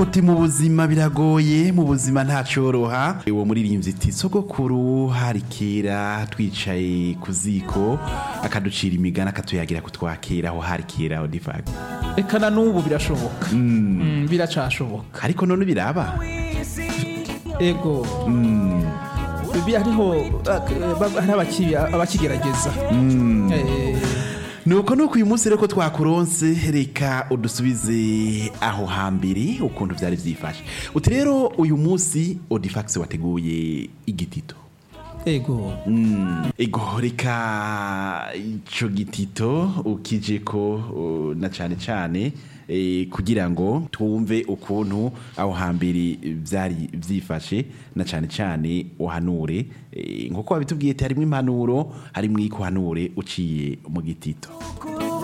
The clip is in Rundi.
uti mu buzima biragoye mu buzima ntacoroha uwo muririmbyi iti sogokuru hari kera twicaye ku ziko akaducira imigani akatuyagira kutwakira aho hari kera odifaga reka na n'ubu birashoboka Mm, biracashoboka ariko none biraba ego Bi- hariho ak- ba- hari abaki- abakigerageza Eh, nuko nuko uyu munsi rero ko twakuronse reka udusubize aho hambere ukuntu byari byifashe uti rero uyu munsi odifax wateguye igitito ego ego reka ico gitito ukije ko uh, na cane cane eh, kugira ngo twumve ukuntu aho hambere byari byifashe na cane cane uhanure eh, nkuko wabitubwiye ati harimwo impanuro harimwo ikuhanure uciye mu gitito